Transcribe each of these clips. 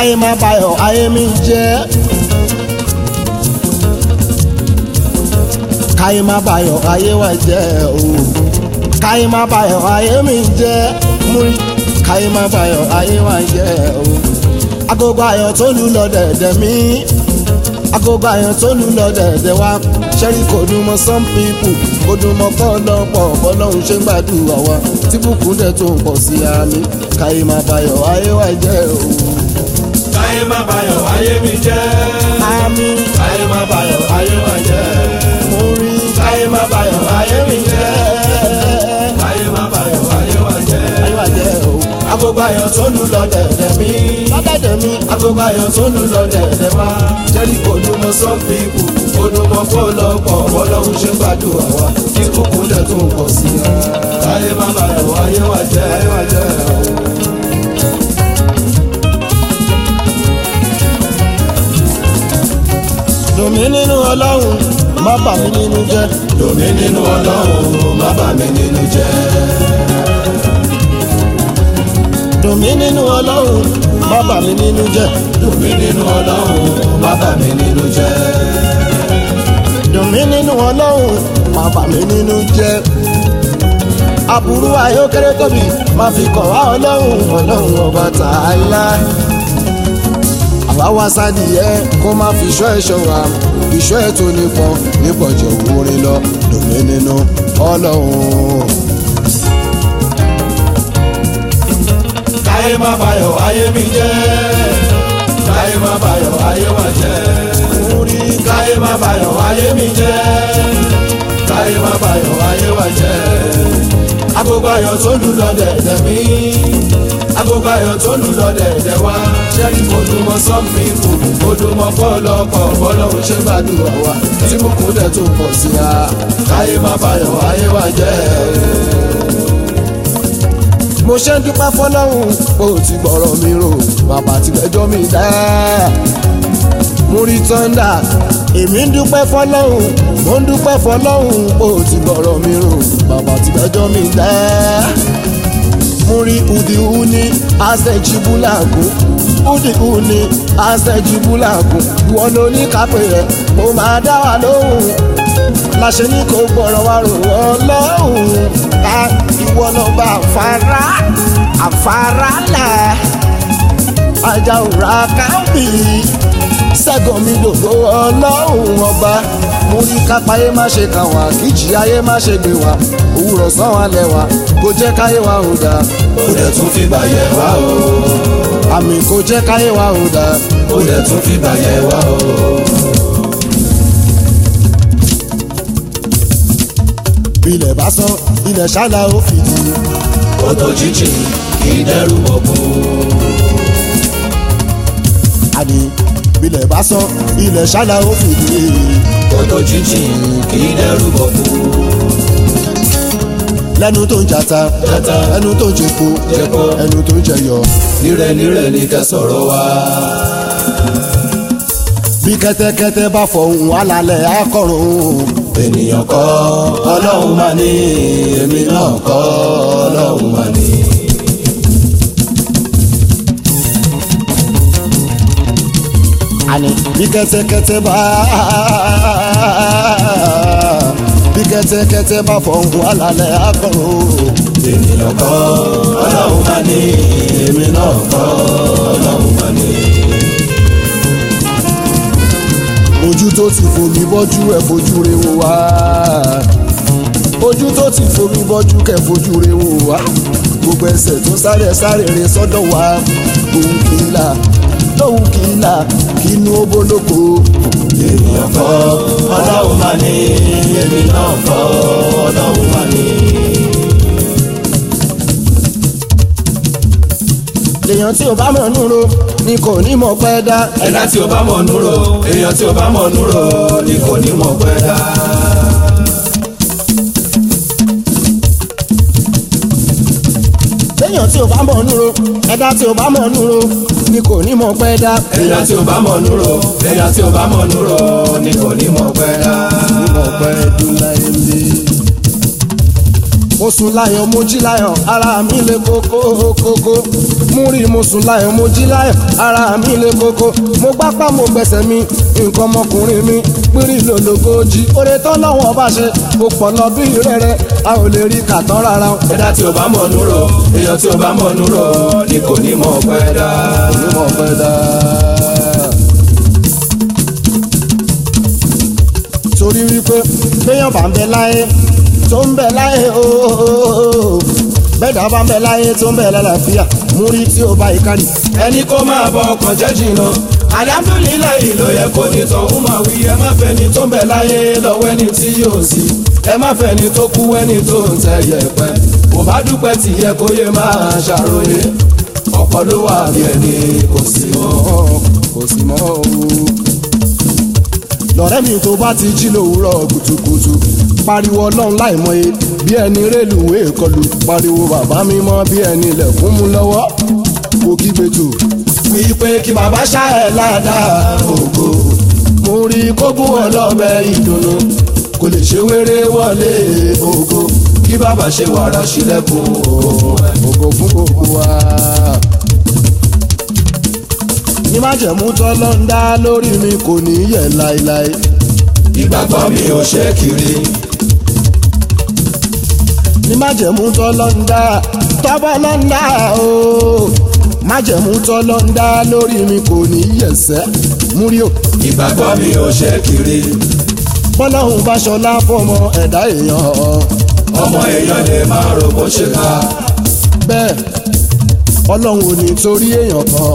káyé má bayọ̀ ayé mi jẹ́. káyé má bayọ̀ ayé wa jẹ́ o káyé má bayọ̀ ayé mi jẹ́ múrí káyé má bayọ̀ ayé wa jẹ́ o agogo ayọ̀ tó lù lọ dẹ̀dẹ̀ mí agogo ayọ̀ tó lù lọ dẹ̀dẹ̀ wá ṣẹ́rí kò dùn mọ́ some people kò dùn mọ́ pọ́lọ́pọ̀ bọ́lọ́hún ṣe ń gbàdúrà wa tí bùkún dẹ̀ tó ń pọ̀ sí àmì káyé má bayọ̀ ayé wa jẹ́ o káyé má bayọ̀ ayé mi jẹ́. àmì káyé má bayọ̀ ayé wa jẹ́. múrí káyé má bayọ̀ ayé mi jẹ́. káyé má bayọ̀ ayé wa jẹ́. ayé wa jẹ́ o agogo ayọ̀ tó lù lọ dẹ̀dẹ̀ mí. lọ́dẹ̀dẹ̀ mi agogo ayọ̀ tó lù lọ dẹ̀dẹ̀ wá. jẹ́rí kò dùn mọ́ some people kò dùn mọ́ pọ́lọ́pọ̀ bọ́lọ́hún ṣe ń gbàdúrà wa tí kúkú dẹ̀ tó ń pọ̀ sí i. káyé má bayọ̀ ayé wa jẹ́. ayé wa jẹ́ o. dùn mí nínú ọlọ́run má bà mí nínú jẹ́ Dùnmí nínú ọlọ́run má bà mí nínú jẹ́. dùn mí nínú ọlọ́run má bà mí nínú jẹ́ Dùnmí nínú ọlọ́run má bà mí nínú jẹ́. dùn mí nínú ọlọ́run má bà mí nínú jẹ́ aburú ayókéré tóbi má fi kàn wá ọlọ́run ọlọ́run ọba tààlà àwa wá sádìyẹ kó má fi ṣọ́ ẹ̀ṣọ́ wa ìṣọ́ ẹ̀ tó nípọn nípọn jẹ́ òwúrin lọ dùn mí nínú ọlọ́run. Káyé má bayọ̀ ayé mi jẹ́. Káyé má bayọ̀ ayé wa jẹ́. Múrí Káyé má bayọ̀ ayé mi jẹ́. Káyé má bayọ̀ ayé wa jẹ́. Agogo ayọ̀ tó lù lọ dẹ̀dẹ̀ mí. Agogo ayọ̀ tó lù lọ dẹ̀dẹ̀ wá. Ṣẹ́rí kò dùn mọ́ some people. Kò dùn mọ́ pọ́lọ́pọ̀ bọ́lọ́hún ṣe gbàdúrà wa. Tí mo kú dẹ̀ tó pọ̀ sí a. Káyé má bayọ̀ ayé wa jẹ́. mo ṣe ń dúpẹ́ fọlọ́run bó ti gbọ́rọ̀ mi rò bàbá ti gbẹ́jọ́ mi dá. mo rí tọ́ndà èmi ń dúpẹ́ fọlọ́run mo ń dúpẹ́ fọlọ́run bó ti gbọ́rọ̀ mi rò bàbá ti gbẹ́jọ́ mi dá. mo rí udi-uni asẹ́jibúlàgù udi-uni asẹ́jibúlàgù ìwọ ló ní kápẹ́ rẹ̀ mo máa dá wa lóhùn láṣẹ ní kò gbọ́rọ̀ wá rò wọ́n lọ́hùn ká ìwọ náà bá àfárá àfárá lẹ̀ ajá òrà kábì sẹ́gun mi dògbò ọlọ́hùn ọba mo ní kápáyé má ṣe kàn wá kíjì ayé má ṣe gbé wá òwúrọ̀ sàn wá lẹ́wà kò jẹ́ káyé wa ò dáa Ó dẹ̀ tún fi bàyẹ̀ wá o. àmì kò jẹ́ káyé wa ò dáa Ó dẹ̀ tún fi bàyẹ̀ wá o. ilẹ̀ bá sán ilẹ̀ ṣáná ó fìdí Odò jíjìn kì í dẹ́rù bọ̀kún. àní ilẹ̀ bá sán ilẹ̀ ṣáná ó fìdí. Odò jíjìn kì í dẹ́rù bọ̀kún. lẹ́nu tó ń jata Jata. ẹnu tó ń jẹpo Jẹpo. ẹnu tó ń jẹyọ. Nírẹ̀ nírẹ̀ ní ká sọ̀rọ̀ wá. bí kẹ́tẹ́kẹ́tẹ́ bá fọhùn alálẹ̀ akọrùn. Ènìyàn kọ́ ọlọ́run máa ní èmi náà kọ́ ọlọ́run máa ní. àní bí kẹ́tẹ́kẹ́tẹ́ bá bí kẹ́tẹ́kẹ́tẹ́ bá fọhùn alálẹ̀ akọrùn. Ènìyàn kọ́ ọlọ́run máa ní èmi náà kọ́ ọlọ́run máa ní. ojú tó ti fomi bọ́jú ẹ̀ fojú re wò wá. ojú tó ti fomi bọ́jú kẹ̀ fojú re wò wá. gbogbo ẹsẹ̀ tó sáré sáré re sọ́dọ̀ wá. òun kì í là lóhùn kì í là kí inú ó bólóko. Ènìyàn kọ́ ọlọ́run máa ní èmi náà kọ́ ọlọ́run máa ní. lèèyàn tí ò bá mọ̀ núro ni kò ní mọ̀ pẹ́ dá. Ẹ̀dá tí o bá mọ̀ núrò èèyàn tí o bá mọ̀ núrò ni kò ní mọ̀ pẹ́ dá. lèèyàn tí ò bá mọ̀ núro ẹ̀dá tí ò bá mọ̀ núro ni kò ní mọ̀ pẹ́ dá. Ẹ̀dá tí o bá mọ̀ núrò ẹ̀dá tí o bá mọ̀ núrò ni kò ní mọ̀ pẹ́ dá. ní mọ̀ pẹ́ dún láyé lé. mo sùn láyọ̀ mo jí láyọ̀ ara mi le kókó kókó mú rí mo sùn láyọ̀ mo jí láyọ̀ ara mi le kókó mo gbápá mo gbẹ̀sẹ̀ mi nǹkan ọmọkùnrin mi pírí lòlógójì oore tán lọ́wọ́ bá ṣe ó pọ̀ lọ bí rẹ̀rẹ̀ a ò lè rí kàtán rárá o. ẹ̀dá tí o bá mọ̀ núrò èèyàn tí o bá mọ̀ núrò ni kò ní mọ̀ pẹ́ dá. onímọ̀ fẹ́ dá. torí wípé béèyàn bá ń bẹ láyé tó ń bẹ láyé ooo bẹ́ẹ̀dá bá ń bẹ láyé tó ń bẹ lálàáfíà mú rí tí ó bá yìí kárì. ẹni kó máa bọ ọkàn jẹ́ jìnnà alihamudulilayi ló yẹ kó ní tọ̀hún máa wí ẹ má fẹ́ ni tó ń bẹ láyé lọ́wọ́ ẹni tí yóò sí ẹ má fẹ́ ni tó kú ẹni tó ń tẹ yẹpẹ kò bá dúpẹ́ tí yẹ kó yẹ máa ṣàròyé ọ̀pọ̀ ló wà bí ẹni kò sí mọ́. kò sí mọ́ o. lọ́rẹ́ mi tó bá ti jí lówùúrọ̀ kùtùkùtù pariwo ọlọ́run láìmọye bí ẹni rélùwé kọlù pariwo bàbá mi mọ́ bí ẹni ilẹ̀kùn mú lọ́wọ́ kò kígbe tù. wípé kí bàbá ṣá ẹ̀ ládàá ògo mo rí kógún ọlọ́bẹ ìdùnnú kò lè ṣe wéré wọlé ògo kí bàbá ṣe wàrà sílẹ̀kùn òun ẹ̀. ògo fún gbogbo wa. ní májẹ̀mú tọ́lọ́ ń dá lórí mi kò ní yẹ̀ láéláé. ìgbàgbọ́ mi ò ṣe kiri ní májẹ̀mú tọ́lọ́ ń dá tọ́bọ́ lọ́ ń dá o. májẹ̀mú tọ́lọ́ ń dá lórí mi kò ní yẹ̀sẹ̀ múrí o. ìgbàgbọ́ mi ò ṣe kiri bọ́lọ́hún bá ṣọlá fọmọ ẹ̀dá èèyàn ọmọ èèyàn lè máa rò bó ṣe ká bẹ́ẹ̀ ọlọ́run ò ní torí èèyàn kan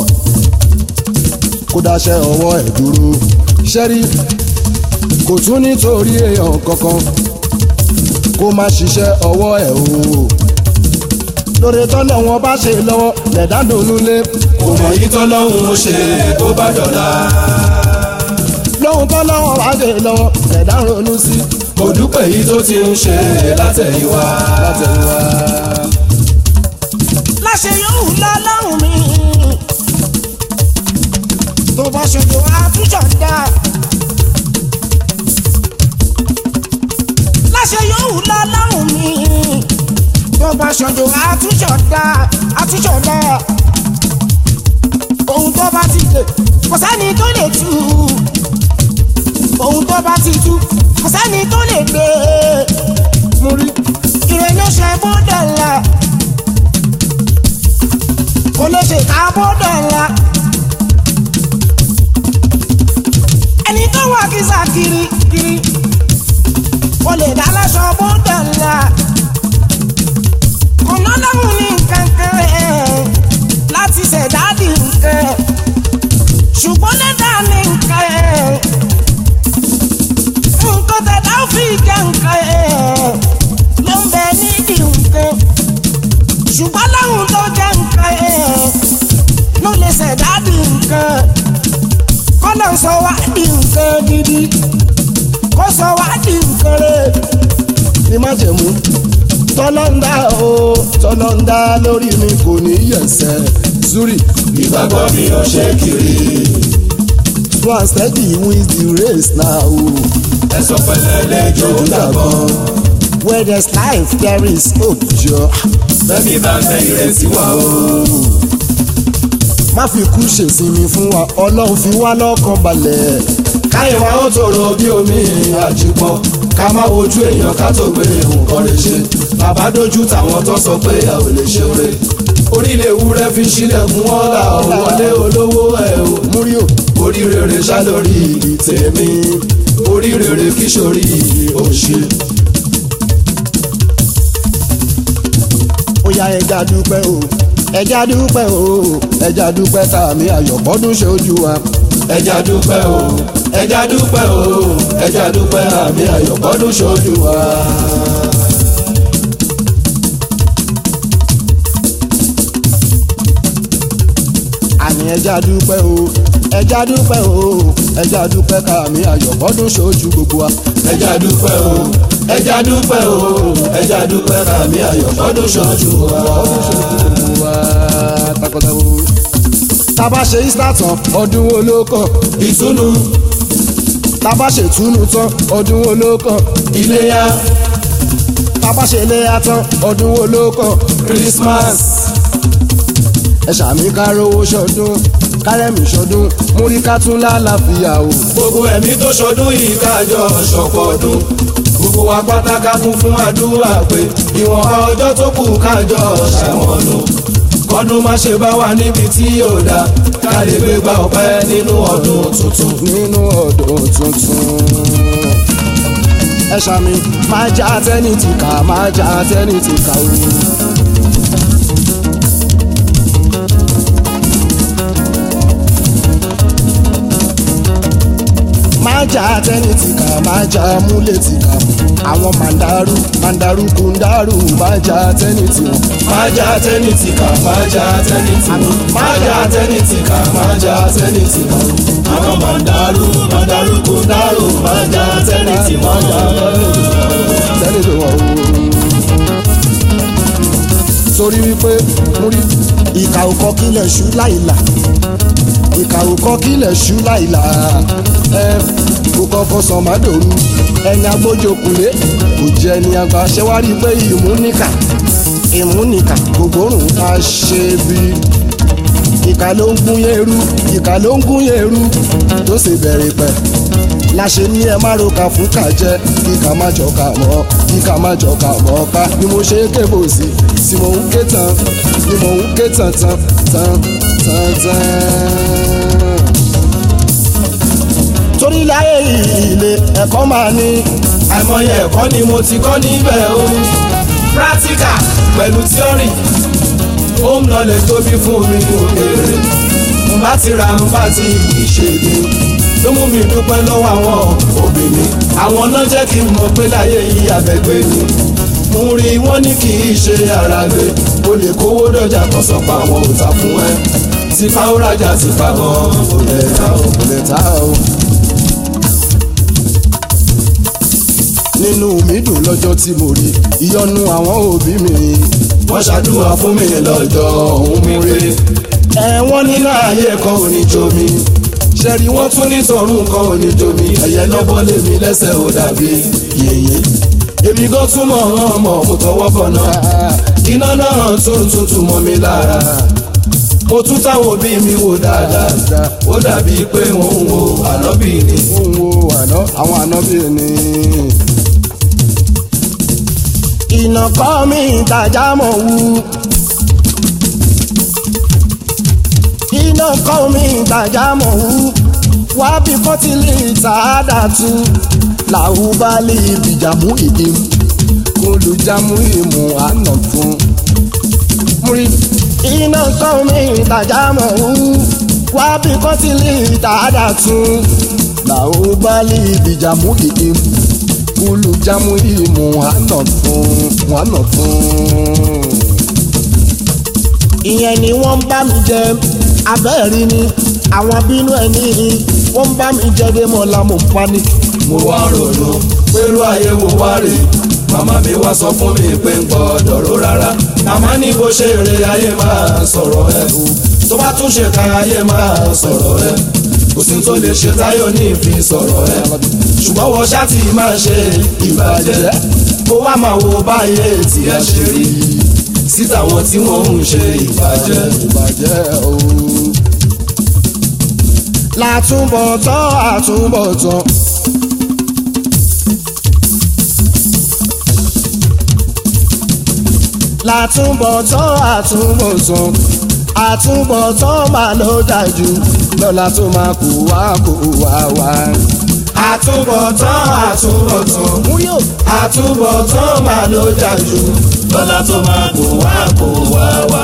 kó dáṣẹ́ ọwọ́ ẹ̀ dúró ṣẹ́rí kò tún nítorí èèyàn kankan kó má ṣiṣẹ́ ọwọ́ ẹ̀ o lórí tọ́lọ́ wọn bá ṣe lọ́wọ́ lẹ̀dá dònúlé kò mọ̀ yí tọ́lọ́hún ó ṣe tó bá dọ̀la lóhun tọ́lọ́ wọn bá ṣe lọ́wọ́ lẹ̀dá ronú sí kò dúpẹ́ yí tó ti ń ṣe látẹ̀yìnwá látẹ̀wá. láṣẹ yóò lọ́lọ́run mi tó bá ṣojú àtúnṣe dá. láṣẹ yóò lọ́lọ́run mi tó bá ṣojú àtúnṣe dá àtúnṣe dá. ohun tó bá ti dé kò sẹ́ni tó lè tú ohun tó bá ti tú kò sẹ́ni tó lè gbé mo rí ìrẹ̀lẹ̀ ṣe bó dọ̀la kò lè ṣe ká bó dọ̀la ẹni tó wà kísà kiri kiri kò lè dá láṣọ bó dọ̀la kò ná lọ́hùn ní nǹkan kan ẹ̀ láti ṣẹ̀dá di nǹkan ṣùgbọ́n lẹ́dà ní nǹkan ẹ̀ nǹkan tẹ̀dá ó fi jẹ́ nǹkan ẹ̀ ló ń bẹ nídìí nǹkan ṣùgbọ́n láwùn tó jẹ́ nǹkan ẹ̀ ló lè ṣẹ̀dá di nǹkan kọ́nà sọ wá di nǹkan gidi kó sọ wá di nǹkan rẹ̀ ní májẹ̀mú tọ́lọ́ ń dá o tọ́lọ́ ń dá lórí mi kò ní yẹ̀sẹ̀ zuri ìgbàgbọ́ mi ò ṣe kiri slow and steady wins the race now o. ẹ sọ pẹ̀lẹ́ lẹ́jọ́ dàgbọ́n where there's life there is hope jọ. bẹ́ẹ̀ni bá fẹ́ ìrètí wà o má fi kú ṣèsinmi fún wa ọlọ́run fi wá lọ́kàn balẹ̀. káyọ̀ wá ó tòrò bí omi àjùpọ̀ ká má wojú èèyàn ká tó gbé nǹkan lè ṣe bàbá dojú tàwọn tó sọ pé a ò lè ṣe oore orílẹ̀ ewúrẹ́ fi sílẹ̀kùn ọ̀la òwọlé olówó ẹ̀ o múrí o orí rere ṣá lórí tèmi orí rere kí sórí òṣì. ó yá ẹja dúpẹ́ o ẹja dúpẹ́ o ẹja dúpẹ́ tàmí àyọ̀bọ́dún ṣojú wa. ẹja dúpẹ́ o ẹja dúpẹ́ o ẹja dúpẹ́ àmì àyọ̀bọ́dún ṣojú wa. àní ẹja dúpẹ́ o ẹja dúpẹ́ o ẹja dúpẹ́ tàmí àyọ̀bọ́dún ṣojú gbogbo wa. ẹja dúpẹ́ o ẹja dúpẹ́ o ẹja dúpẹ́ àmì àyọ̀bọ́dún ṣojú wa. wa takọtabo. tábà ṣe easter tán ọdún wo ló kàn ìtùnú tábà ṣe túnú tán ọdún wo ló kàn iléyá bàbá ṣe lé atán ọdún wo ló kàn Christmas ẹ ṣàmì kárówó ṣọdún kárẹ́mì ṣọdún múrí ká tún lálàáfíà o. gbogbo ẹ̀mí tó ṣọdún yìí kájọ ṣọ̀pọ̀ ọdún gbogbo wa pátákà kún fún àdúrà pé ìwọ̀nba ọjọ́ tó kù kájọ ṣàmọ̀nù kọ́dún má ṣe bá wa níbi tí yóò dá ká lè gbé gba ọpẹ́ nínú ọdún tuntun. nínú ọdún tuntun. ẹ ṣàmì máa já tẹ́ni tì ká máa já tẹ́ni tì ká o. máa já tẹ́ni tì ká máa já múlẹ̀ tì ká àwọn màndàrú màndàrú kùndàrú máa já tẹ́ni tì wọ́n. máa já tẹ́ni tì ká máa já tẹ́ni tì ká máa já tẹ́ni tì ká máa já tẹ́ni tì ká àwọn màndàrú màndàrú kùndàrú máa já tẹ́ni tì máa já tẹ́lẹ̀ tó wọ̀ o. torí wípé mo rí ìkà òkọ kílẹ̀ ṣú láìlà ìkà òkọ kílẹ̀ ṣú láìlà ẹ kókó fọsàn má dòru ẹni agbójókulé kò jẹ ẹni àgbà ṣe wá rí i pé ìmúníkà ìmúníkà kò gbórùn ká ṣe bí ìkà ló ń gún yẹrú ìkà ló ń gún yẹrú tó sì bẹ̀rẹ̀ pẹ̀ láṣẹ ní ẹ má roka fún kàjẹ kí ká má jọka mọ́ kí ká má jọka mọ́ ká ni mo ṣe é kébò sí tí mo ń ké tán ni mo ń ké tán tán tán tán tán. torí láyé ilé ẹ̀kọ́ máa ní àìmọye ẹ̀kọ́ ni mo ti kọ́ níbẹ̀ o practical pẹ̀lú theory home knowledge tóbi fún mi òkèèrè mo bá ti ra mo bá ti ìṣèlú ló mú mi dúpẹ́ lọ́wọ́ àwọn òbí mi àwọn náà jẹ́ kí n mọ̀ pé láyé yìí abẹ́gbẹ́ ni mo rí wọn ní kì í ṣe ara gbé o lè kówó dọjà kan sọ pé àwọn ò ta fún ẹ tí fáwọn rajà ti fa gan kò lè ta o. kò lè ta o. nínú mi dùn lọ́jọ́ tí mo rí ìyọnu àwọn òbí mi. wọ́n ṣàdúrà fún mi lọ́jọ́ òun mi rí. ẹ̀wọ̀n nínú ayé kan ò ní jomi. ṣẹ̀rí wọ́n tún ní tọ̀run kan ò ní jomi. ẹ̀yẹ lọ́bọ̀ lèmi lẹ́sẹ̀ ò dàbí yèyé. èmi gan tún mọ̀ ọ́n mọ̀ mo tọwọ́ bọ̀ náà. iná náà tún tuntun mọ́ mi lára. mo tún táwọn òbí mi wò dáadáa. ó dàbí pé wọ́n ń wo ànábì ni. ń wo àná àwọn ànábì ni. iná kọ́ mi ìtajà mọ̀ wú. iná kọ́ mi ìtajà mọ̀ wú. wá bí fọ́tílì tààdà tu. làwùbálì ìbìjàmú ìdí. olùjàmú ìmú àná fún. múrí iná kọ́ mi ìtajà mọ̀ wú. wá bí fọ́tílì tààdà tu. làwùbálì ìbìjàmú ìdí olùjámú ìmú àná fún wàná fún. ìyẹn ni wọ́n ń bá mi jẹ abẹ́ẹ̀rí ni àwọn bínú ẹ̀ ní wọ́n ń bá mi jẹ dé mọ́ la mo pa ni. mo wá ronú pẹ̀lú ayé wo wá rè màmá mi wá sọ fún mi pé ń gbọ́dọ̀ ró rárá màmá ní bó ṣe rè ayé máa sọ̀rọ̀ ẹ̀ o tó bá tún ṣe ká ayé máa sọ̀rọ̀ ẹ̀ kò sí tó lè ṣe táyọ̀ ní ìfi sọ̀rọ̀ ẹ̀ ṣùgbọ́n wọ́n ṣáàtì máa ṣe ìbàjẹ́ kó wá máa wo báyé tí ẹ ṣe rí síta wọn tí wọ́n ń ṣe ìbàjẹ́. ìbàjẹ́ o. látúbọ̀tán àtúbọ̀tán. látúbọ̀tán àtúbọ̀tán àtúbọ̀tán máa ló dájú lọ́la tó máa kó wá kó wá wá. àtúbọ̀tán àtúbọ̀tán múyò àtúbọ̀tán máa ló dájú lọ́la tó máa kó wá kó wá wá.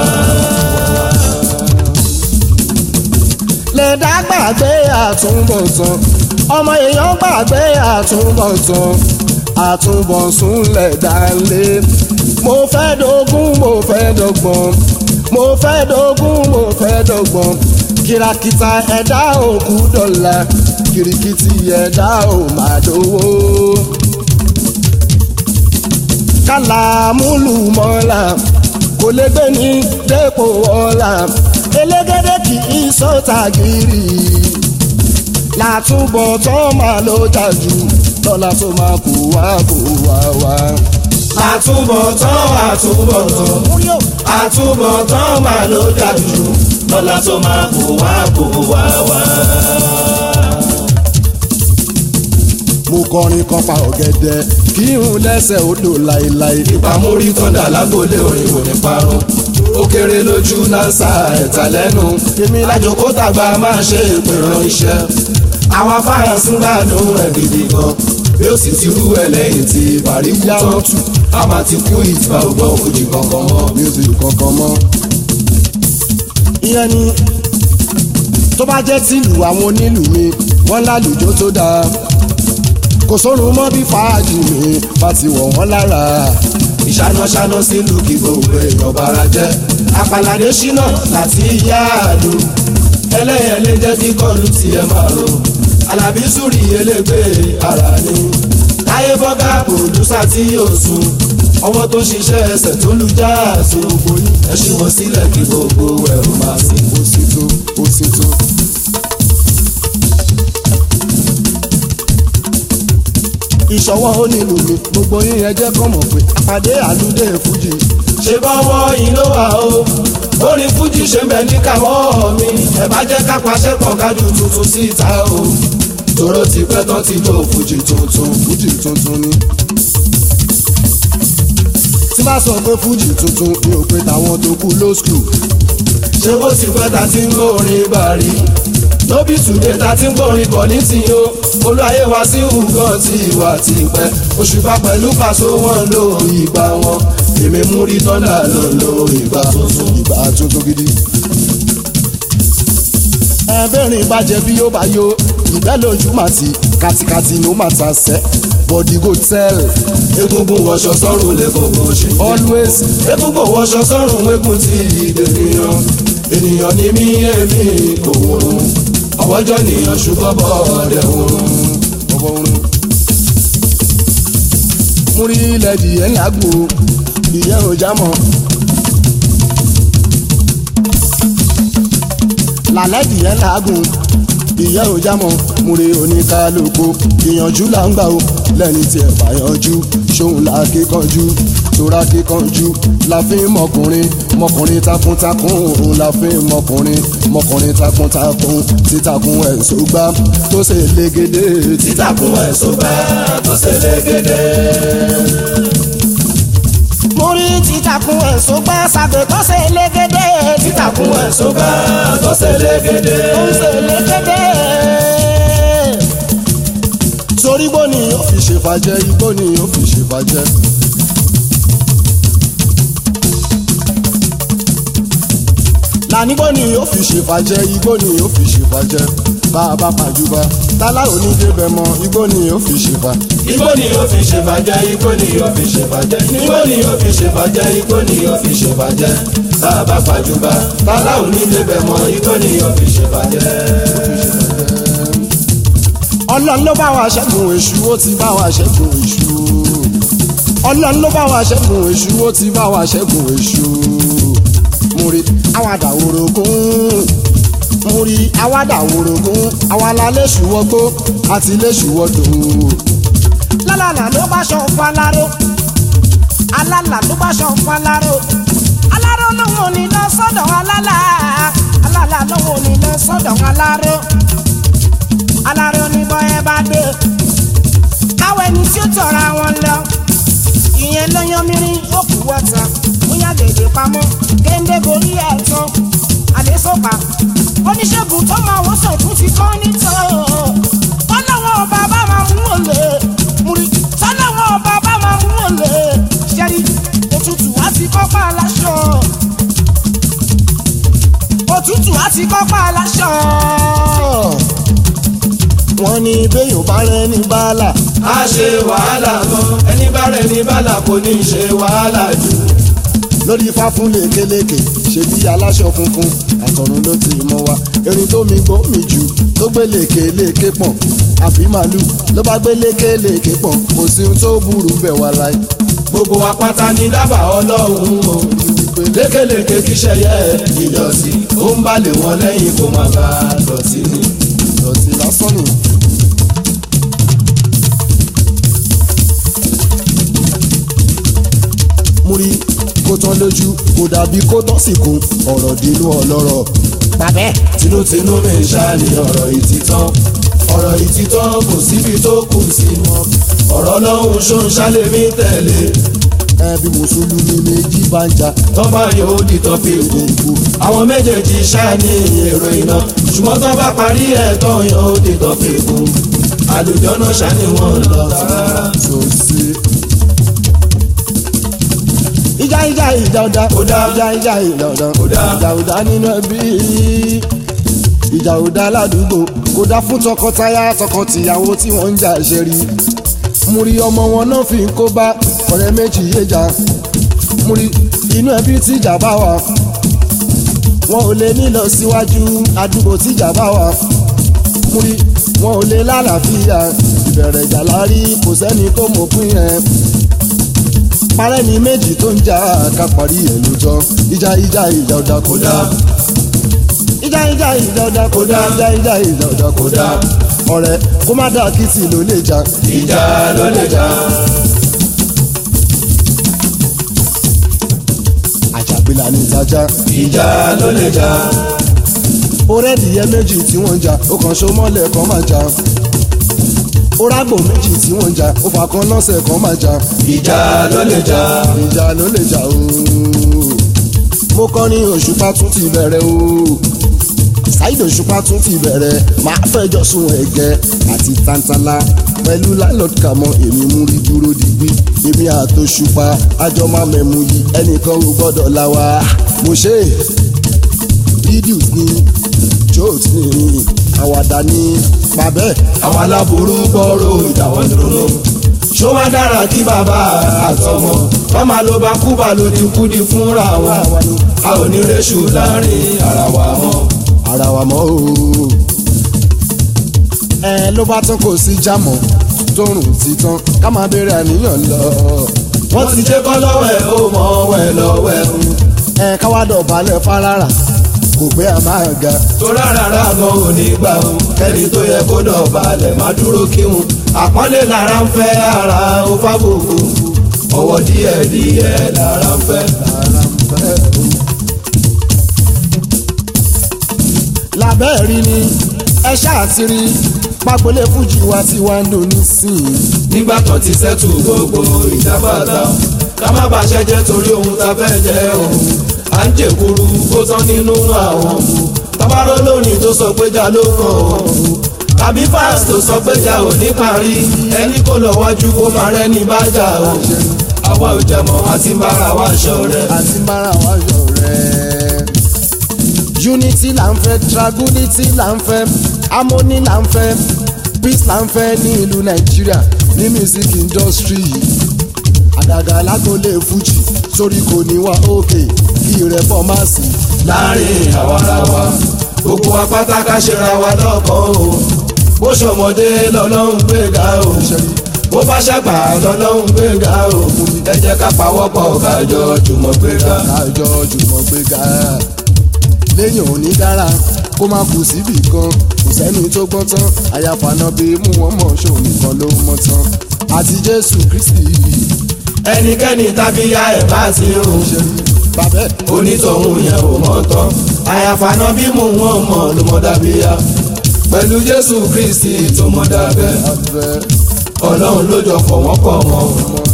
lẹ́dá gbàgbé àtúbọ̀tán ọmọ èèyàn gbàgbé àtúbọ̀tán àtúbọ̀sùn lẹ̀dá lé mo fẹ́ dógún mo fẹ́ dọ́gbọ̀n mo fẹ́ dógún mo fẹ́ dọ́gbọ̀n kìràkìtà ẹ̀dá òkú dọ̀là kìrìkìtì ẹ̀dá ò máa dówó. kàlàmúlùmọ́là kò lè gbé ní dépò ọ̀la elégédé kì í sọ́ta gírì látúbọ̀ tó máa ló jà jù lọ́la tó máa kó wá kó wá wá. àtúbọ̀tán àtúbọ̀tán múrí o àtúbọ̀tán máa ló dájú lọ́la tó máa kó wá kó wá wá. mo kọrin kan pa ọ̀gẹ̀dẹ̀ kí n lẹ́sẹ̀ odò láéláé. ìpamórí tọ́ndà lágbólé orin kò ní parun ó kéré lójú nasa ẹ̀ta lẹ́nu èmi lájòkó tàgbà máa ṣe ìpèrán iṣẹ́ àwọn afárasí ń gbádùn ẹ̀ gidi gan bí ó sì ti rú ẹ lẹ́yìn tí bàrí kú tán a máa ti kú ìtìbà ògbọ́ òjì kankan mọ́. music kankan mọ́. ìyẹn ni tó bá jẹ́ tìlù àwọn onílù mi wọ́n lálùjọ tó dáa kò sórun mọ́ bí fàájì mi bá ti wọ̀ wọ́n lára. ìṣánáṣáná sílùú kí gbogbo èèyàn bára jẹ́ àpàlàdé ṣínà láti yáàdù ẹlẹ́yẹlé jẹ́ kí kọlu tiẹ̀ máa ro alábí sùúrì elégbé ara ni táyé fọ́gá pòdúsà tí yóò sùn ọwọ́ tó ṣiṣẹ́ ẹsẹ̀ tó lu jáàsù gbogbo yín ẹ ṣí wọn sílẹ̀ kí gbogbo ẹ̀rù máa sí. ó sì tó ó sì tó. ìṣọwọ́ onílù mi gbogbo yín ẹ jẹ́ kọ́ mọ̀ pé àpàdé àlùdé fújì ṣe bọ́wọ́ yín ló wà o orin fújì ṣe ń bẹ ní káwọ́ mi ẹ bá jẹ́ ká paṣẹ pọ̀ kájú tuntun síta o tòró ti pẹ́ tán ti jó fújì tuntun. fújì tuntun ni. tí bá sọ pé fújì tuntun mi ò pé tàwọn tó kú low school ṣé bó ti pẹ́ ta ti ń gbórin bàrí lóbi tùdé ta ti ń gbórin bọ̀ ní tìyó olúwayé wa sí ǹgàn tí ìwà ti pẹ́ òṣùpá pẹ̀lú pàṣẹ wọn ló ìgbà wọn èmi mú rí tọ́lá ló lo ìgbà tuntun. ìgbà tuntun gidi. ẹ̀ẹ́dẹ́rìn bàjẹ́ bí yóò bá yó ìgbẹ́ lójú màtí kàtìkàtì ló mà ta sẹ́ body go tell egungun wọṣọ sọ́run lẹ́kọ̀ọ́ ṣe. always egungun wọṣọ sọ́run egun ti ìdènìyàn ènìyàn ní mí èmi kò wọ́n ọwọ́jọ́ nìyàn ṣùgbọ́n bọ́ọ̀dẹ̀ wọ́n. ọwọ́ orin. mo rí ilẹ̀ dìé ńlágbó ìyẹn ò já mọ́. lálẹ́ dìé ńlágùn ìyẹn ò já mọ́. mo rí oníkálukú ìyànjú là ń gbà ó lẹ́ni tí ẹ̀ bá yanjú ṣóun là kíkanjú tora kíkanjú la fi ń mọkùnrin mọkùnrin takuntakun òun la fi ń mọkùnrin mọkùnrin takuntakun títakun ẹ̀ sógbá tó ṣe légede títakùn ẹ̀sùn bá tó ṣe légede. mo rí títakùn èso gbá sàgbé tó ṣe légede títakùn ẹ̀sùn bá tó ṣe légede. tó ṣe légede. torí igbó ni ó fi ṣèfàjẹ igbó ni ó fi ṣèfàjẹ. lànígbó ni ó fi ṣèfàjẹ igbó ni ó fi ṣèfàjẹ bá a bá pàjùbà tálá onídébẹ̀ mọ igbó ni ó fi ṣèfà. igbó ni ó fi ṣèbàjẹ́ igbó ni ó fi ṣèbàjẹ́ igbó ni ó fi ṣèbàjẹ́ igbó ni ó fi ṣèbàjẹ́ bàbá pàjùbà bàbá onílé bẹ̀ mọ́ igbó ni ó fi ṣèbàjẹ́. ọlọ́run ló bá wa ṣẹ́gun èṣù ó ti bá wa ṣẹ́gun èṣù ọlọ́run ló bá wa ṣẹ́gun èṣù ó ti bá wa ṣẹ́gun èṣù múri àwàdà orogún múri àwàdà orogún àwàlà léṣù wọgbó àti léṣù wọdò lálàlà ló bá ṣọ fún aláró alálà ló bá ṣọ fún aláró aláró lòun ò ní lọ sọ́dọ̀ alálà alálà lòun ò ní lọ sọ́dọ̀ aláró aláró ní bọ́ ẹ bá dé káwọ ẹni tí ó tọ̀ra wọn lọ ìyẹn ló yan mìíràn ó kú wọ́ta bóyá gèdè pamọ́ géńdé borí ẹ̀ tán àdésọ́pà oníṣègùn tó máa wọ́n sọ̀tún ti kọ́ nítọ́ tọ́lọ́wọ́ ọba bá máa mú òlè múri tọ́lọ́wọ́ ọba bá máa mú òlè ṣẹ́rí òtútù á ti kọ́pá aláṣọ òtútù á ti kọ́pá aláṣọ. wọ́n ní béèyàn bá rẹ ní bàálà a ṣe wàhálà gan ẹni bá rẹ̀ ní bàlà kò ní ṣe wàhálà jù. lórí ifá fún lékeleke ṣe bí aláṣọ funfun àtọ̀run ló ti mọ wa erin tó mi gbó mi jù tó gbé lékeleke pọ̀n àbí màálù ló bá gbé lékeleke pọ̀n kò sí ohun tó burú bẹ̀ wá láì. gbogbo wa pátá ní dábàá ọlọ́run o lékeleke kíṣẹ́ yẹ ìdọ̀tí ó ń balẹ̀ wọn lẹ́yìn kó má bàa dọ̀tí ni. ìdọ̀tí lásán nù. múrí kó tán lójú kó dàbí kó tán sì kún ọ̀rọ̀ dínú ọlọ́rọ̀ bàbẹ́ tinútinú mi ṣáà ní ọ̀rọ̀ ìtítọ́ ọ̀rọ̀ ìtítọ́ kò síbi tó kù sí mọ́ ọ̀rọ̀ lọ́hùn ṣó ń ṣálẹ̀ mí tẹ̀lé ẹbí mùsùlùmí méjì bá ń jà tọ́ba yóò di tọ́pì gbogbo àwọn méjèèjì ṣáà ní èrò iná ṣùgbọ́n tó bá parí ẹ̀ tán yóò di tọ́pì gbogbo àlùjọ náà ṣáà ni wọ́n lọ rárá. tó sí. ìjà ìjà ìjà ọ̀dà Ó dá. ìjà ìjà ìjà ọ̀dà Ó dá. ìjà ọ̀dà nínú ẹbí ìjà ọ̀dà ládùúgbò kò dá fún tọkọtaya tọkọtìyàwó tí wọ́n ń jà ṣe rí múrí ọmọ wọn náà fi ń kó bá ọ̀rẹ́ méjì yéjà múrí inú ẹbí tíjà bá wà wọn ò lè nílọ síwájú àdúgbò tíjà bá wà múrí wọn ò lè lálàáfíà ìbẹ̀rẹ̀ ìjà lárí kò sẹ́ni tó mọ̀ pín ẹ̀ parẹ́ ni méjì tó ń jà ká parí ẹ̀ lójọ́ ìjà ìjà ìjà ọ̀dà kò dá ìjà ìjà ìjà ọ̀dà kò dá ìjà ìjà ìjà ọ̀dà kò dá ọ̀rẹ́ kó má dà kìtì ló lè jà ìjà ló lè jà àjàgbélà ní ìtajà ìjà ló lè jà orẹ́dìyẹ méjì tí wọ́n ń jà ó kàn ṣó mọ́lẹ̀ kan máa jà orágbò méjì tí wọ́n ń jà ó fà kan lọ́sẹ̀ kan máa jà ìjà ló lè jà ìjà ló lè jà ooo mo kọ́ ní òṣùpá tún ti bẹ̀rẹ̀ ooo ṣáìdì òṣùpá tún ti bẹ̀rẹ̀ máa fẹjọ́ sùn ẹ̀gẹ́ àti tantala pẹ̀lú landlord kàmọ́ èmi mú rí dúró digbí èmi àtòṣùpá àjọ máa mẹ̀mú yìí ẹnìkan ò gbọ́dọ̀ la wa mo ṣe videos ni jokes ni àwàdà ni pàbẹ́ àwọn aláburú gbọ́rọ̀ ìdáwọ́ dúró ṣó wá dára kí bàbá àtọmọ wọn máa ló bá kú bá ló ti kú di fúnra wọn a ò ní réṣù láàrin ara wa mọ́ ara wa mọ́ o. ẹ ló bá tán kò sí jámọ́ tóorùn ti tán ká máa béèrè àníyàn lọ. wọ́n ti jẹ́ kọ́ lọ́wọ́ ẹ̀ ó mọ̀ wẹ̀ lọ́wọ́ ẹ̀ ẹ káwá dọ̀bálẹ̀ fárára kò pé a máa ga. tó rárá gan ò ní gbà ó kẹ́ni tó yẹ kó dọ̀bálẹ̀ má dúró kíhun àpọ́nlé lára ń fẹ́ ara ó fábùkù ọwọ́ díẹ̀ díẹ̀ lára ń fẹ́. ara ń fẹ́ o. lábẹ́ rí ni ẹ ṣáà ti rí pagbolé fújì wa tí wàá ń lò nísìnyí. nígbà tó ti sẹ́tù gbogbo ìjábàtà ká má bàa ṣẹ́jẹ́ torí ohun tá fẹ́ jẹ́ ohun à ń jèkuru ó tán nínú àwọn ọ̀hún tabaró lónìí tó sọ pé já ló kàn ọ̀hún tàbí fáàsì tó sọ pé já ò ní parí ẹni kò lọ wájú kó máa rẹ́ni bá jà ọ̀hún àwa ò jẹmọ́ àti bára wa ṣọ̀rẹ́. àti bára wa yọ̀rẹ́. unity là ń fẹ́ tranquility là ń fẹ́ harmony là ń fẹ́ peace là ń fẹ́ ní ìlú nàìjíríà ní music industry àdàgà lágolé fújì sórí kò ní wá òkè kí ìrẹ́pọ̀ má sí. láàrin àwa ara wa gbogbo apáta ká ṣera wa lọ́kàn o bó ṣọmọdé lọ́lọ́run gbéga o bó bá ṣàgbà lọ́lọ́run gbéga o ẹ jẹ́ ká pawọ́pọ̀ kájọ jùmọ̀ gbéga. kájọ jùmọ̀ gbéga lẹ́yìn òní dára kó má kù síbì kan kò sẹ́ni tó gbọ́n tán àyàfànà bí mú wọn mọ̀ ṣòun nìkan ló mọ̀ tán àti jésù kristi ẹnikẹ́ni tàbí ya ẹ̀ bá ti rùn bàbẹ́ onítọ̀hún yẹn ò mọ̀ tán àyàfànà bí mú wọn mọ̀ ló mọ̀ dàbíyà pẹ̀lú jésù kristi tó mọ̀ dàbẹ́ abẹ́ ọlọ́run ló jọ fọ̀ wọ́n pọ̀ mọ́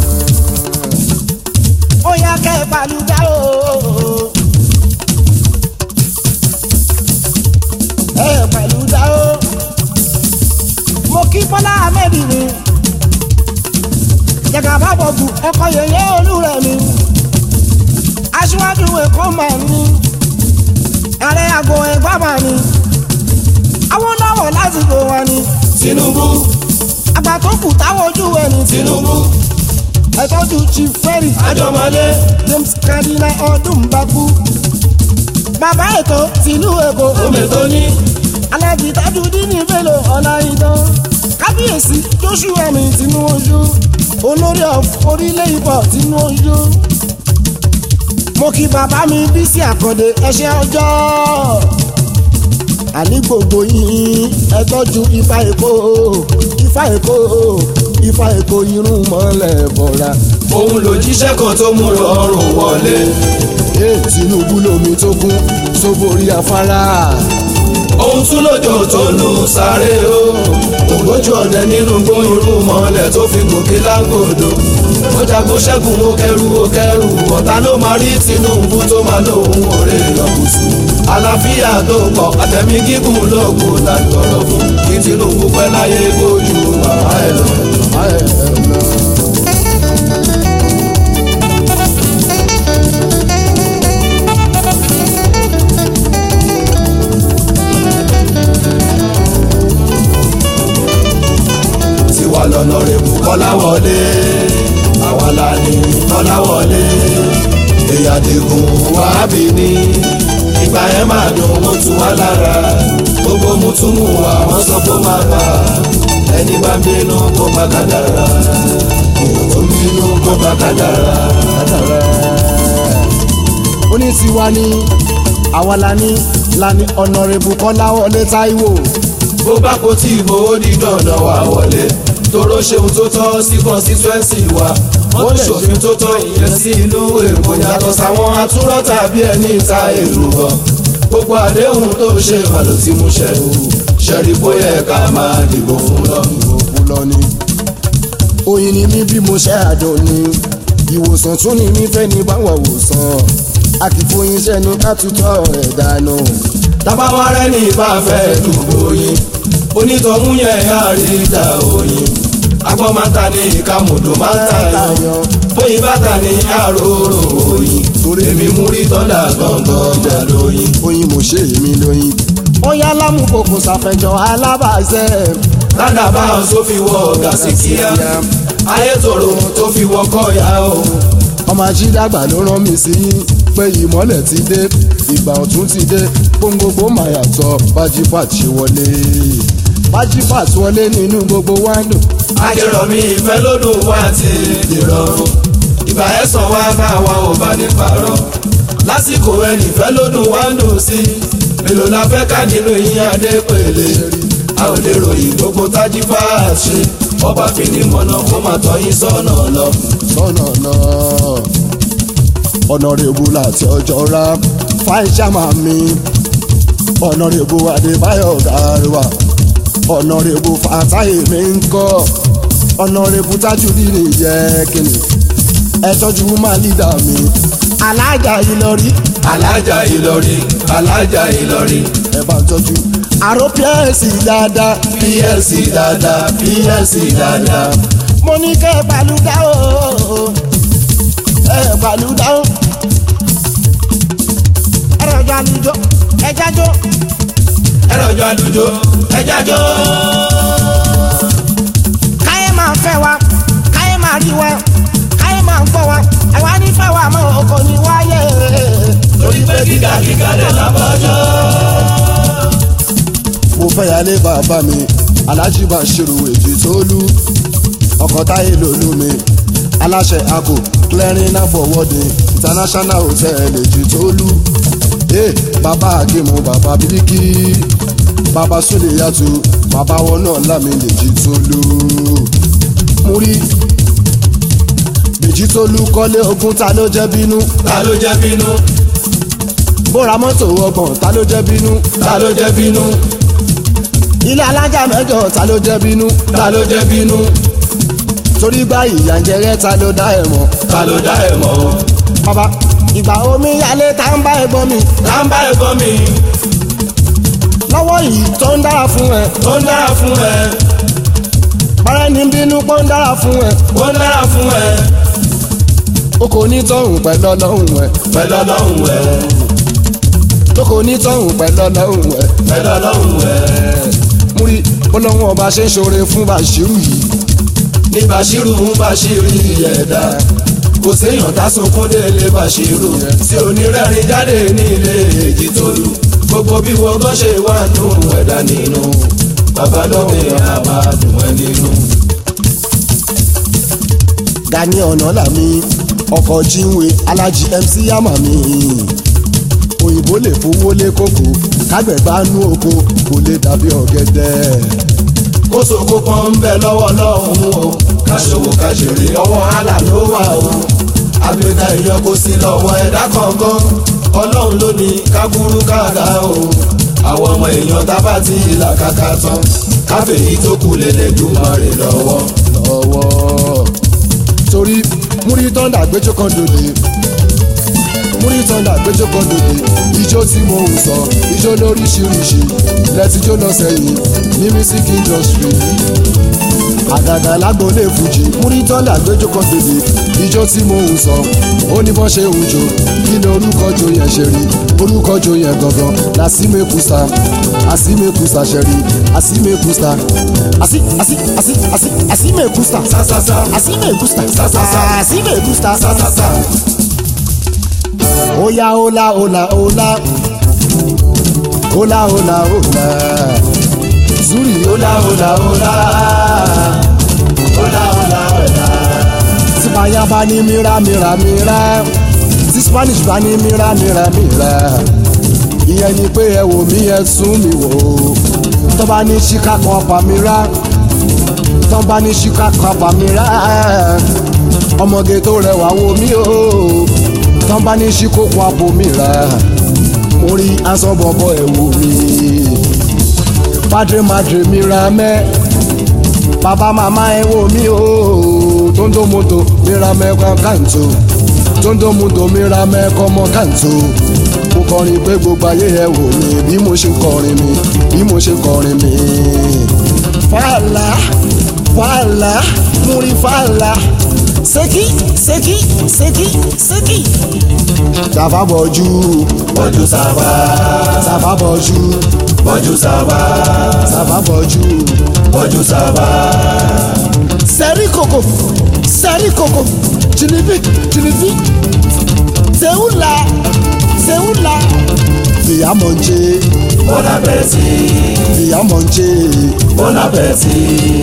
ó yá kẹ́ ẹ balùwẹ̀ o. ẹ pẹ̀lú dá o. mo kí bọ́lá ahmed mi. jẹ̀gàbá bọ̀gù ọkọ̀ yẹ̀yẹ́ olúrẹ̀ mi. aṣíwájú èkó máa ní. ààrẹ àgọ́ ẹ̀gbá máa ní. awólọ́wọ̀ lásìkò wọn ni. tinubu àgbà tó kù táwọn ojú ẹni. tinubu ẹ̀tọ́jú chief ferry. àjọmọlé james kadina ọdún bakú. bàbá ètò tìlú èkó. omi tó ní alẹ́jì tájú dínní bello ọ̀la ìdán. kábíyèsí joshua mi tinú ojú. olórí of orílẹ̀ ìbọ̀ tinú ojú. mo kí bàbá mi bísí àkàndé ẹṣẹ́ ọjọ́. àní gbogbo yín ẹ tọ́jú ifá èkó ifá èkó ifá èkó irun mọ́lẹ̀ bọ̀ra. òun lòjíṣẹ́ kan tó mú rọrùn wọlé. ee tinubu lomi tó kún sóborí afárá. ohun tún lójó tó lù sáré o ògbójú ọ̀dẹ nínú gbóyún mọ́lẹ̀ tó fi gòkè lágbòdo ó jagun ṣẹ́gun ó kẹrù ó kẹrù ọ̀tá ló máa rí Tinubu tó máa lóhun òré ìyọkùsù àlàáfíà tó pọ̀ àtẹ̀mí gígùn lóògùn lágbọ̀rọ̀ fún kí Tinubu pẹ́ láyé bójú màmá ẹ̀ lọ. Màmá ẹ̀ lọ. tiwa lọ́nà rẹ̀bù kọ́láwọlé àwa la ní kọ́láwọlé èyàdìgún wàhábì ní ìgbà yẹn máa dùn ó tu wá lára gbogbo mùtúmù wa wọ́n sọ pé ó máa bà ẹni bá ń bínú kó bá kádàrá èèyàn tó ń bínú kó bá kádàrá. ó ní tiwa ní àwa la ní la ní ọ̀nàrẹ́bù kọ́láwọlé táíwò. bó bá kó tí ìbò ó di dandan wà wọlé toró ṣeun tó tọ́ sí constituency wa wọ́n lè ṣòfin tó tọ́ ìyẹn sí ìlú èkó yàtọ̀ sáwọn atúrọ̀ tàbí ẹni ta èrò bọ̀ gbogbo àdéhùn tó ṣe mà ló ti mú ṣẹ o ṣẹ́rí bóyá ẹ̀ka máa dìbò fún lọ. òkú lọ ni. oyin ni mí bí mo ṣe àdùn ni ìwòsàn tún ni mí fẹ́ ní báwọn wòsàn akífoyin iṣẹ́ ni ká tutọ́ rẹ̀ dànù. tábàwá rẹ̀ ní ìbáfẹ́ dùgbò yín onítọ̀hún yẹn á rí ìjà òyìn agbọ́n máa ń ta ní ìkàmùdù máa ń ta yan bóyin bàtà ní àròrò òyìn torí èmi mú rí tọ́lá gbọ̀ngàn jà lóyìn. oyin mo ṣe èmi lóyin. ó yá lámùkòkò ṣàfẹjọ alábàáṣẹ. ládàbà tó fi wọ gàsí kíá ayé tòrò tó fi wọ kọ́yà o. ọmọ ajídàgbà ló rán mi sí yín pé ìmọ́lẹ̀ ti dé ìgbà ọ̀tún ti dé gbóngbóngbó máa yàtọ̀ bájífàt ṣe wọlé bájífàt wọlé nínú gbogbo wáńdò. ajẹ́rọ̀mí ìfẹ́ lódùn wá ti dìrọ̀rùn ìgbà ẹ̀sán wá bá wa ò bá ní parọ́ lásìkò ẹnì ìfẹ́ lódùn wá ń dùn sí mélòó la fẹ́ ká nínú yín adé pèlè a ò lè ròyìn gbogbo tájí bá a ṣe ọba fi ní mọ̀nà kó máa tọ́ yín sọ́nà lọ. sọ́nà náà ọ̀nàrẹ́bù láti ọjọ́ ra fáìsàmà mi ọ̀nàrẹ́bù adébáyọ̀ gàrúwà ọ̀nàrẹ́bù fàtáyé mi ń kọ́ ọ̀nàrẹ́bù tajudeen yẹ kìnnì ẹ tọ́jú máa lídà mi alájà ìlọrí alájà ìlọrí alájà ìlọrí ẹ bá tọ́jú àrò pẹ́ẹ́sì dáadáa plc dáadáa plc dáadáa mo ní kẹ́ ẹ pàlúdà o ẹ pàlúdà o ẹ rọjò àlùjọ ẹ jájọ ẹrọjọ àdùjọ ẹjájọ. káyé máa fẹ́ wa káyé máa rí wa káyé máa gbọ́ wa àwa nífẹ̀ẹ́ wa mọ́ ọkọ ní wáyé. torí pé gíga gíga lè lábọ́jọ́. mo fẹ́ yálé bàbá mi alájí Bashiru èjì tó lú ọkọ̀ táyé lòlú mi aláṣẹ àkó clearing and forwarding international hotel èjì tó lú ee bàbá àgémù bàbá bíríkì bàbá súlẹ̀ yàtú bàbá wọn náà lámì lèjì tó lú mo rí èjì tó lú kọ́lé ogún ta ló jẹ́ bínú ta ló jẹ́ bínú bóra mọ́tò ọgbọ̀n ta ló jẹ́ bínú ta ló jẹ́ bínú ilé alájà mẹ́jọ ta ló jẹ́ bínú ta ló jẹ́ bínú torí gbá ìyà ń jẹrẹ ta ló dá ẹ mọ̀ ta ló dá ẹ̀ mọ́ o. bàbá ìgbà omi yálé tá ń bá ẹ̀gbọ́n mi tá ń bá ẹ̀gbọ́n mi lọ́wọ́ yìí tó ń dára fún ẹ ó ń dára fún ẹ bàrẹ́ ní bínú pọ́ ń dára fún ẹ ó ń dára fún ẹ o kò ní tọ̀hún pẹ̀lú ọlọ́hún ẹ pẹ̀lú ọlọ́run ẹ tó kò ní tọ̀hún pẹ̀lú ọlọ́hún ẹ pẹ̀lú ọlọ́run ẹ. múrí ọlọ́hún ọba ṣe ń ṣoore fún Bashiru yìí ní Bashiru ń Bashiru ẹ̀dá kò séèyàn tásùnkún délé Bashiru tí onírẹ́rìn jáde ní ilé èjì tó lù gbogbo bí wọ́n gbọ́ ṣe wà nù ẹ̀dá nínú bàbá lóde àbádùn ẹ nínú. Gani Ọ̀nàlàmí ọkọ̀ jíǹwe alájí MC yàmà mi òyìnbó lè fowó lé kókó kágbẹ̀gbá nú oko kò lè dàbí ọ̀gẹ̀dẹ̀ kó sòkò pọ́n ń bẹ lọ́wọ́ lọ́hùn o ká ṣòwò ká ṣèrè ọwọ́ àlà ló wà o àgbẹ̀dá èèyàn kò sí lọ́wọ́ ẹ̀dá kankan ọlọ́run ló ní ká burú káàdá o àwọn ọmọ èèyàn tábà ti là kàkà tán káfíìnì tó kù lélẹ́dùmarè lọ́wọ́. lọ́wọ́ torí múrí tọ́ndà gbẹ́jọ́ kan dòde múrí tọ́ndà gbẹ́jọ́ kan dòde ijó tí mo ń sọ ijó lóríṣiríṣi lẹ́tijọ́ lọ sẹ́yìn ní music industry àgàgà lágbóolé fújì múrí tọ́ndà gbẹ́jọ́ kan dòde ijó tí mo ń sọ ó ní bọ́n ṣe ń jó kí ni orúkọ jo yẹn ṣe rí orúkọ jo yẹn gangan làsímẹ́kùsà àsímẹ́kùsà ṣe rí àsímẹ́kùsà àsí àsí àsí àsí àsímẹ́kùsà sásásá Así me gusta, Sa, sa, sa. así me gusta, sásásá Oya, hola, hola, hola. Hola, hola, hola. Zuri, ọ̀là ọ̀là ọ̀là ọ̀là ọ̀là ọ̀là. tí báyà bá ní mira, mira, mira. Tí Spanish bá ní mira, mira, mira. Ìyẹn ni pé ẹ wò mí, ẹ sún mi wò. Tó bá ní ṣíkà kan pa mi rá. Tó bá ní ṣíkà kan pa mi rá. Ọmọge tó rẹwà wò mí o. Tó bá ní ṣíkò kan àpò mi rá. Mo rí aṣọ bọ̀bọ̀ ẹ̀ wò mí. Padre madre mi ra mẹ́ bàbá màmá ẹ wò mí o tóńdó mọ́tò mi ra mẹ́kọ́ kàǹtó tóńdó mọ́tò mi ra mẹ́kọ́ mọ́ kàǹtó mo kọrin pé gbogbo ayé ẹ wò mí bí mo ṣe kọrin mi bí mo ṣe kọrin mi. fàlà fàlà múri fàlà sẹ́kì sẹ́kì sẹ́kì sẹ́kì. tàfà bọ̀jú bọ́jú sábà tàfà bọ̀jú bọ́jú sábà tàfà bọ̀jú. bọ́jú sábà. sẹ́rí kòkò sẹ́rí kòkò jìnnìbí jìnnìbí sẹ́wúlà sẹ́wúlà fìyàmọ̀jẹ́ Bon appétit, fìyàmọ̀jẹ́ bon appétit.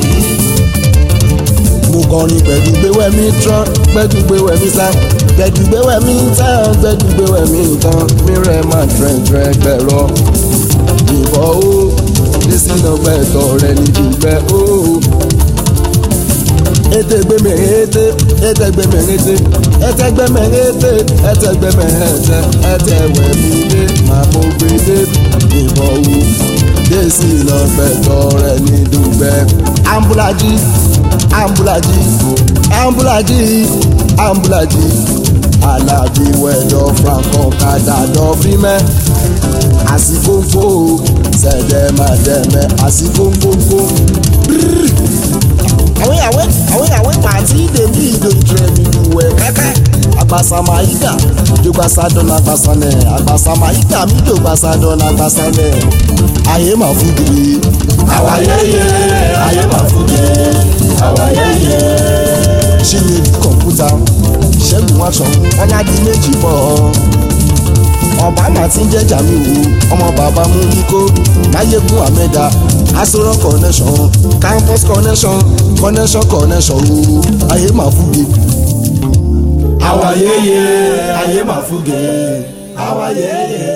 mo kọrin pẹ̀lú gbéwẹ́ mi tán pẹ̀lú gbéwẹ́ mi sá pẹ̀lú gbéwẹ́ mi tán pẹ̀lú gbéwẹ́ mi tán mi rẹ̀ máa dẹ̀rẹ̀ gbẹ̀rọ ìbọn ó lẹ́sìn ọgbẹ́tọ̀ rẹ̀ ní dùgbẹ́ ó. ete gbẹmẹ ete ete gbẹmẹ ete ete gbẹmẹ ete ete gbẹmẹ ete ete wẹmi dé màmú gbẹdẹ ìbọn wò desi lọgbẹtọ rẹ ní dùgbẹ́. ambulaji ambulaji ambulaji ambulaji alábí wẹ̀dọ̀ franco kadàdọ̀ fímẹ́ àsìkòǹkò sẹ̀dẹ̀mẹ̀dẹ̀mẹ̀ àsìkòǹkòǹkò àwọn ìyàwó àwọn ìyàwó pàtí dèbí ìdòjúrẹ nínú ẹ kẹkẹ agbasamayida jogbasadọn agbasanẹ agbasamayida mi jogbasadọn agbasanẹ ayé mà fún kiri Àwa yéye, ayé máa fún mi. Àwa yéye, ṣíye kọ̀ǹpútà ṣẹ́gun aṣọ ọ̀làdí méjì bọ̀ ọ̀bámà tí ń jẹ́jà mi wò ọmọ bàbá mú níkó máyégún àmẹ́dá asoro connection campus connection connection connection o ayé mà fún mi. àwa yéye, ayé máa fún mi. Àwa yéye.